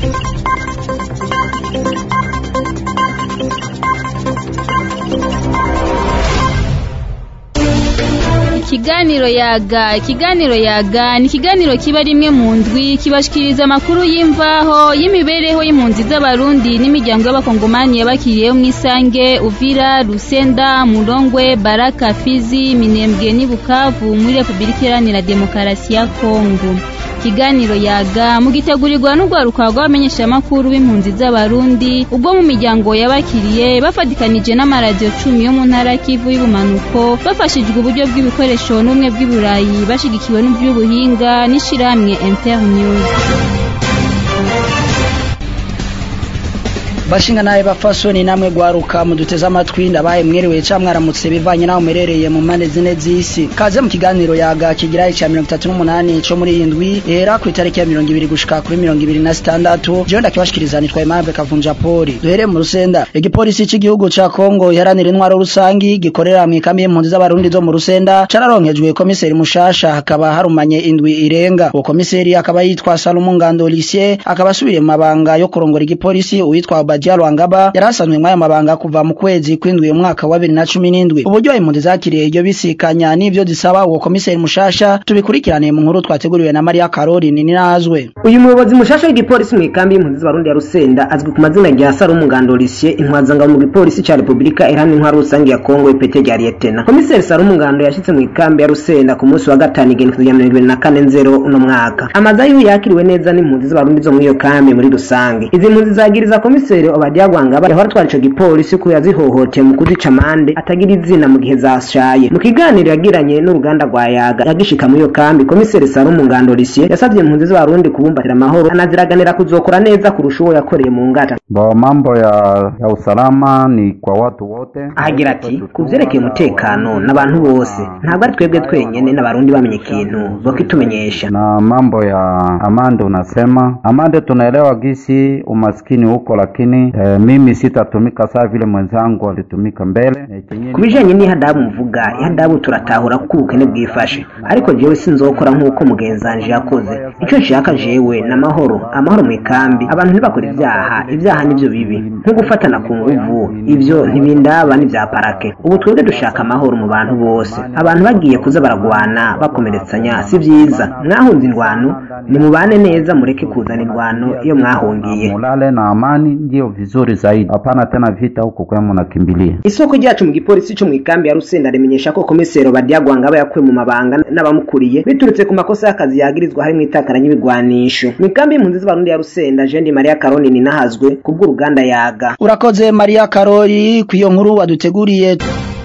ikiganiro yaga ikiganiro yaga ni ikiganiro kiba rimwe mu ndwi kibashikiriza amakuru y'imvaho y'imibereho y'impunzi z'abarundi n'imiryango y'abakongomani yabakiriyeho mw'isange uvira rusenda murongwe baraka fizi minembwe n'i bukavu muri repubulika iharanira demokarasi ya kongo ikiganiro yaga mugitegurirwa n'urwaruka rw'abamenyeshamakuru b'impunzi z'abarundi ubwo mu miryango yabakiriye bafatikanije n'amaradiyo cumi yo mu ntara kivu y'ubumanuko bafashijwe uburyo bw'ibikoresho n'ubumwe bw'iburayi bashigikiwe n'ivy'ubuhinga n'ishirahamwe internews bashinga nawe bafasoni namwe gwaruka muduteze amatwi ndabaye mwiriwe ca mwaramutse bivanye naho muherereye mu mpande zine z'isi kaze mu kiganiro yaga kigira ica mirongo itatu n'umunani co muri iyi ndwi rera ku itariki ya mirongo ibiri gushika kuri mirongo ibiri na sitandatu jewe ndakibashikiriza nitwa Aimable Kavunja Poli duhereye mu Rusenda igipolisi c'igihugu ca Kongo iharanira intwaro rusangi gikorera mu ikambi y'impunzi z'abarundi zo mu Rusenda cararonkejwe komiseri mushasha hakaba harumanye indwi irenga uwo komiseri akaba yitwa Salomon Ngando Lycée akaba asubiriye mu mabanga yo kurongora igipolisi uwitwa Badia Rwangaba yarasanzwe mw'ayo mabanga kuva mu kwezi kw'indwi umwaka wa bibiri na cumi n'indwi uburyo impunzi zakiriye iryo bisikanya n'ivyo zisaba uwo komiseri mushasha tubikurikirane mu nkuru twateguriwe na Maria Caroline Ninazwe uyu muyobozi mushasha w'igipolisi mw'ikambi y'impunzi z'abarundi ya Rusenda azwi ku mazina rya Salomon Ngando Lycée intwazangabo mu gipolisi ca Republika Iharanira Intwaro Rusangi ya Kongo ipete rya Lieutenant komiseri Salomon Ngando yashitse mw'ikambi ya Rusenda ku munsi wa gatanu igenekerezo rya mirongo ibiri na kane nzero uno mwaka amaza yiwe yakiriwe neza n'impunzi z'abarundi zo mw'iyo kambi muri rusange izi mpunzi zagiriza komiseri Obadia Rwangaba yahora atwara ico gipolisi ko yazihohoteye mu kuzica amande atagira izina mu gihe zashaye mu kiganiro yagiranye n'uruganda rwa Yaga yagishika muri iyo kambi komiseri Salomon Ngando Lycée yasavye impunzi z'abarundi kubumbatira amahoro anaziraganira kuzokora neza kurusha uwo yakoreye mu ngata Bo mambo ya, ya usalama ni kwa watu wote. ahagira ati ku vyerekeye umutekano n'abantu bose ntabwo ari twebwe twenyene n'abarundi bamenye ikintu bokitumenyesha Na mambo ya amande unasema amande, tunaelewa gisi umaskini huko, lakini eh, mimi sitatumika saa vile mwenzangu alitumika mbele. Eh, chenye ku bijanye n'ihadabu mvuga ihadabu turatahura ko ubukene bwifashe ariko jewe sinzokora nk'uko mugenzanje yakoze ico nshaka jewe n'amahoro amahoro mw'ikambi abantu ntibakora ivyaha ivyaha nivyo bibi nko gufatana ku nguvu ivyo ntibindaba n'ivya parake ubu twebwe dushaka amahoro mu bantu bose abantu bagiye kuza baragwana bakomeretsanya si vyiza mwahunze indwano nimubane neza mureke kuzana indwano iyo mwahungiye mulale na amani, ndiyo vizuri zaidi. Hapana tena vita huko kwa mnakimbilia. isoko ryacu mu gipolisi cyo mu ikambi ya Rusenda rimenyesha ko komisero Badia Rwangaba yakuwe mu mabanga n'abamukuriye biturutse ku makosa y'akazi yagirizwa harimo itakaranya ibigwanisho mu ikambi y'impunzi z'abarundi ya Rusenda Jean Maria Caroline nahazwe kubw'uruganda yaga urakoze Maria Karori ku iyo nkuru waduteguriye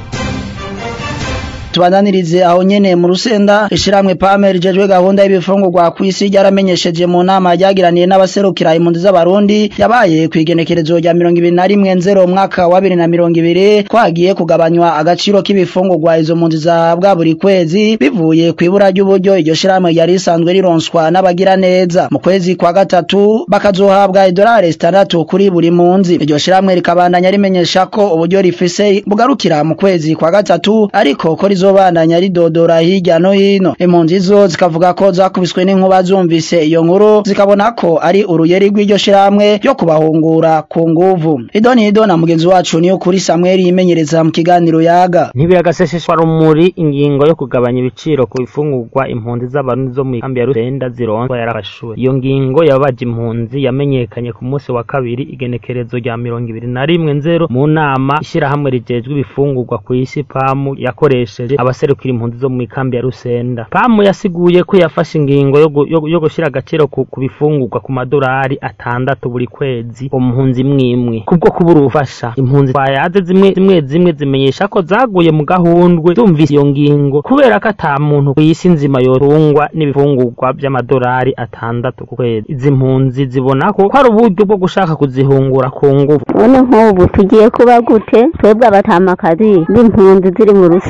tubandanirize aho nyene mu rusenda ishiramwe pame rijejwe gahunda y'ibifungurwa kw'isi ryaramenyesheje mu nama ryagiraniye n'abaserukira impunzi z'abarundi yabaye kw'igenekerezo rya mirongo ibiri na rimwe nzero umwaka wa bibiri na mirongo ibiri kwagiye kugabanywa agaciro k'ibifungurwa izo mpunzi zahabwa buri kwezi bivuye kw'ibura ry'uburyo iryo shiramwe ryari risanzwe rironswa n'abagira neza mu kwezi kwa gatatu bakazohabwa idolari zitandatu kuri buri mpunzi iryo shiramwe rikabandanya rimenyesha ko uburyo rifise bugarukira mu kwezi kwa gatatu ariko ko rizobandanya ridodora hirya no hino impunzi zo zikavuga ko zakubiswe n'inkuba zumvise iyo nkuru zikabona ko ari uruyeri rw'iryo shiramwe ryo kubahungura ku nguvu idoni ido na mugenzi wacu niyo kuri Samuel yimenyereza mu kiganiro yaga ntibiyagaseseshwa rumuri ingingo yo kugabanya ibiciro ku bifungurwa impunzi z'abarundi zo mu kambi ya Rusenda zironswa yarafashwe iyo ngingo yabaje impunzi yamenyekanye ku munsi wa kabiri igenekerezo rya mirongo ibiri na rimwe nzero mu nama ishyirahamwe rijejwe ibifungurwa ku isi pamu yakoresheje abaserukira impunzi zo mu kambi ya Rusenda pamu yasiguye ko yafashe ingingo yo gu- yo- yo gushyira agaciro ku ku bifungurwa ku madolari atandatu buri kwezi umpunzi imwimwe kubwo kubura ubufasha impunzi twayaze zimwe zimwe zimwe zimenyesha ko zaguye mu gahundwe zumvise iyo ngingo kubera ko ata muntu ku isi nzima yorungwa n'ibifungurwa by'amadolari atandatu ku kwezi izi mpunzi zibona ko ko ari uburyo bwo gushaka kuzihungura ku ngufu none nk'ubu tugiye kuba gute twebwe abatamakazi b'impunzi ziri mu rusenda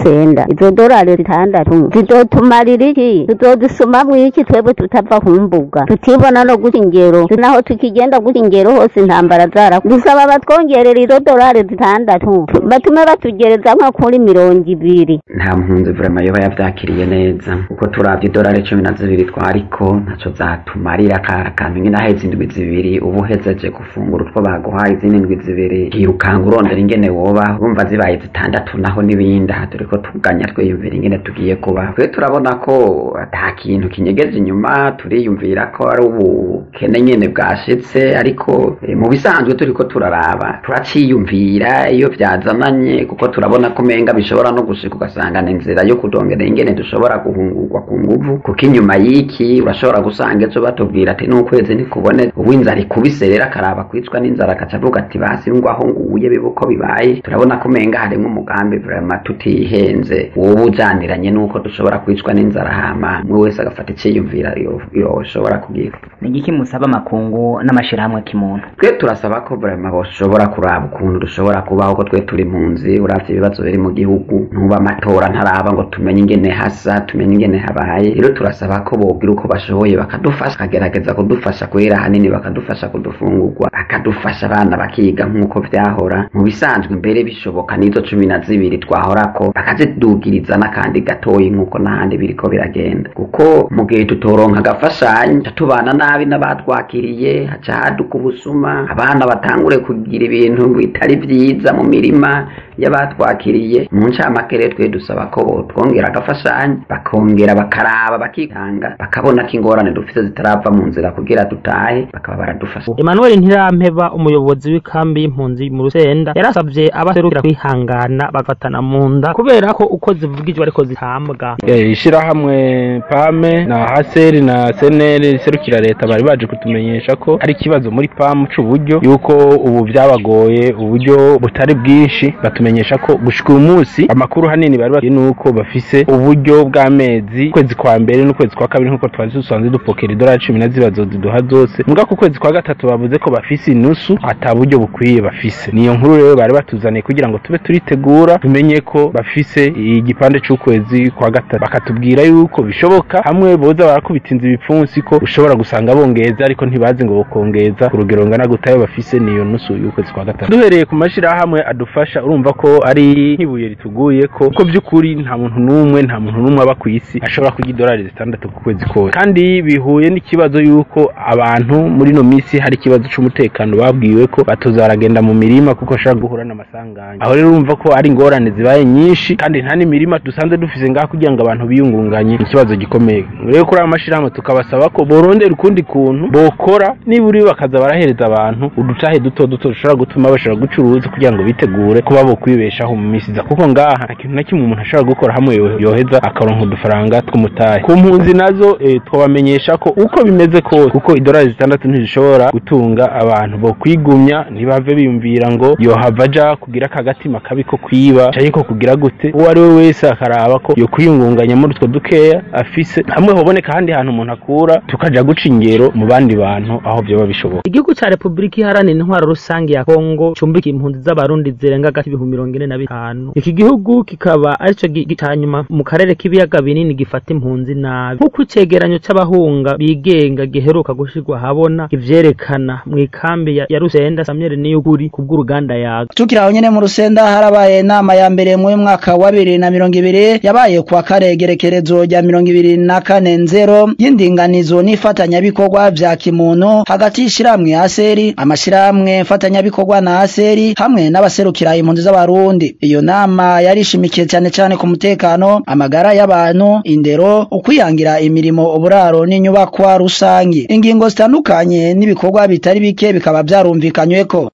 izo dorari zitandatu zizotumarira iki tuzozisomamwo iki twebwe tutava ku mbuga tutibona no guta ingero naho tukigenda guta ingero hose intambara zara dusaba batwongerera izo dorari zitandatu batume batugereza nko kuri mirongo ibiri nta mpunzi vrema yoba yavyakiriye neza kuko turavye idorari cumi na zibiri twariko ntaco zatumarira ka kantu nyine aheze indwi zibiri uba uhejeje gufungura utwo baguhaye izindi ndwi zibiri hirukanga urondera ingene woba urumva zibaye zitandatu naho n'ibindi aha turiko tuganya twiyumvira ingene tugiye kuba twe turabona ko ata kintu kinyegeje inyuma turiyumvira ko ari ubukene nyene bwashitse ariko eh, mu bisanzwe turiko turaraba turaciyumvira iyo vyazananye kuko turabona ko menga bishobora no gushika ugasangana inzira yo kudongera ingene dushobora guhungurwa ku nguvu kuko inyuma y'iki urashobora gusanga ejo batubwira ati n'ukwezi ntikubone ubu inzara ikubise rero akaraba kwicwa n'inzara agaca avuga ati basi ngo aho nguye bibe uko bibaye turabona ko menga harimwo umugambi vrema tutihenze wowe ujaniranye n'uko dushobora kwicwa n'inzara hama umwe wese agafata iciyumvira yo- yoshobora kugira ni igiki musaba amakungu n'amashirahamwe kimuntu twe turasaba ko vrema boshobora kuraba ukuntu dushobora kubaho ko twe turi impunzi uravye ibibazo biri mu gihugu ntuba amatora ntaraba ngo tumenye ingene hasa tumenye ingene habaye rero turasaba ko bogira uko bashoboye bakadufasha bakagerageza kudufasha kwera hanini bakadufasha kudufungurwa bakadufasha abana bakiga nk'uko vyahora mu bisanzwe mbere bishoboka n'izo cumi na zibiri twahorako bakazidugiriza n'akandi gatoyi nk'uko n'ahandi biriko biragenda kuko mu gihe tutoronka agafashanyo ca tubana nabi n'abatwakiriye haca haduka ubusuma abana batangure kugira ibintu bitari vyiza mu mirima y'abatwakiriye mu ncamake rero twe dusaba ko botwongera agafashanyo bakongera bakaraba bakitanga bakabona ko ingorane dufite zitarava mu nzira kugira dutahe bakaba baradufasha Emmanuel Ntirampeba umuyobozi w'ikambi y'impunzi mu Rusenda yarasavye abaserukira kwihangana bagafatana mu nda kubera ko uko zivugijwe ariko zitambwa Eh, ishirahamwe pame na haseri na seneri riserukira leta bari baje kutumenyesha ko hari ikibazo muri pamu c'uburyo yuko ubu vyabagoye uburyo butari bwinshi batumenyesha ko gushika uyu munsi amakuru hanini bari bafite nuko bafise uburyo bw'amezi ukwezi kwa mbere n'ukwezi kwa kabiri nk'uko twari dusanzwe dupokera idolari cumi na zibiri ziduha zose mbwa ku kwezi kwa gatatu bavuze ko bafise inusu ata buryo bukwiye bafise niyo nkuru rero bari batuzaniye kugira ngo tube turitegura tumenye ko bafise igipande c'ukwezi kwa gatatu bakatubwira yuko bishoboka hamwe boza barakubita inzu ibipfunsi ko ushobora gusanga bongeza ariko ntibazi ngo bokongeza ku rugero ngana gutayo bafise niyo nusu y'ukwezi kwa gatatu duhereye ku mashirahamwe adufasha urumva ko ari nk'ibuye rituguye ko ko by'ukuri nta muntu n'umwe nta muntu n'umwe aba ku isi ashobora kurya idolari zitandatu ku kwezi kose kandi bihuye n'ikibazo yuko abantu muri ino minsi hari ikibazo c'umutekano babwiwe ko batoza baragenda mu mirima kuko bashobora guhura n'amasanganya aho rero urumva ko ari ingorane zibaye nyinshi kandi nta n'imirima dusanzwe dufise ngaha kugira ngo abantu biyungunganye ni ikibazo gikomeye rero kuri aya mashirahamwe tukabasaba ko borondera ukundi kuntu bokora niburi bakaza barahereza abantu udutahe duto duto dushobora gutuma bashobora gucuruza kugira ngo bitegure kuba bokwibeshaho mu minsi iza kuko ngaha nta kintu na kimwe umuntu ashobora gukora hamwe yo- yoheza akaronka udufaranga tw'umutahe ku mpunzi nazo eh, twabamenyesha ko uko bimeze kose kuko idolari zitandatu ntizishobora gutunga abantu bo kwigumya ntibave biyumvira ngo yohava aja kugira akagatima kabi ko kwiba canke ko kugira gute uwo ari we wese akaraba ko yo kwiyungunganya muri utwo dukeya afise hamwe hoboneka ahandi hantu umuntu akura tukaja guca ingero mu bandi bantu aho vyoba bishoboka Igihugu ca Republika Iharanira Intwaro Rusange ya Kongo cumbikiye impunzi z'abarundi zirenga gati ibihumbi mirongo ine na bitanu. Iki gihugu kikaba arico gi- ca nyuma mu karere k'ibiyaga binini gifata impunzi nabi. Nk'uko icegeranyo c'abahunga bigenga giheruka gushirwa habona ivyerekana mw'ikambi ya, ya Rusenda Samuel Niyukuri kubw'uruganda yaga. tukiri aho nyene mu rusenda harabaye inama ya mbere mu mwaka wa bibiri na mirongo ibiri yabaye kwa karegerekerezo rya mirongo ibiri na kane nzero y'indinganizo n'ifatanyabikorwa vya kimuntu hagati y'ishirahamwe aseri amashirahamwe mfatanyabikorwa na aseri hamwe n'abaserukira impunzi z'abarundi iyo nama yarishimikiye cyane cyane ku mutekano amagara y'abantu indero ukwiyangira imirimo uburaro n'inyubakwa rusangi ingingo zitandukanye n'ibikorwa bitari bike bikaba vyarumvikanyweko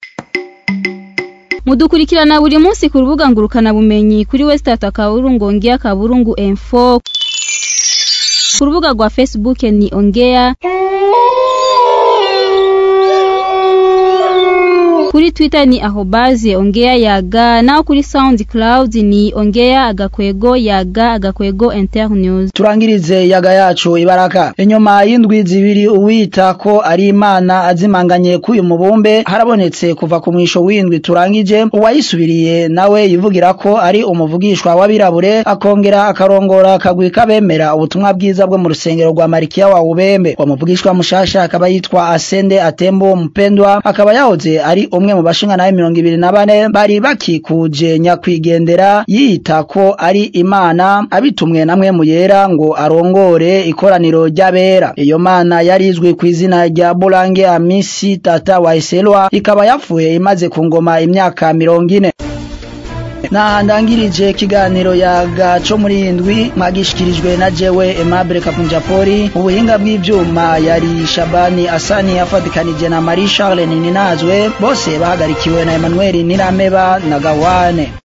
mudukurikirana buri munsi ku rubuga ngurukana bumenyi kuri wesitata kaburungu ongea kaburungu info ku rubuga rwa facebook ni ongea kuri twitter ni ahobaze ongea yaga naho kuri soundcloud ni ongea agakwego yaga agakwego internews turangirize yaga yacu ibaraka inyuma y'indwi zibiri uwita ko ari imana azimanganye k'uyu mubumbe harabonetse kuva ku mwisho w'indwi turangije uwayisubiriye nawe yivugira ko ari umuvugishwa w'abirabure akongera akarongora akagwi k'abemera ubutumwa bwiza bwo mu rusengero rwa marikiya wa ubembe uwo muvugishwa mushasha akaba yitwa asende atembo mupendwa akaba yahoze ari umwe mu bashinga nawe mirongo ibiri na bane bari bakikuje nyakwigendera yiyita ko ari imana abitumwe namwe mu yera ngo arongore ikoraniro ry'abera iyo mana yari izwi ku izina rya burange amisi tata wa eselwa ikaba yapfuye imaze ku ngoma imyaka mirongo ine ndangirije ikiganiro yaga co muri indwi mwagishikirijwe na jewe Aimable Kapunjapori ubuhinga bw'ivyuma yari Shabani Asani afatikanije na Marie Charles Ninazwe bose bahagarikiwe na Emmanuel Nirameba na Gawane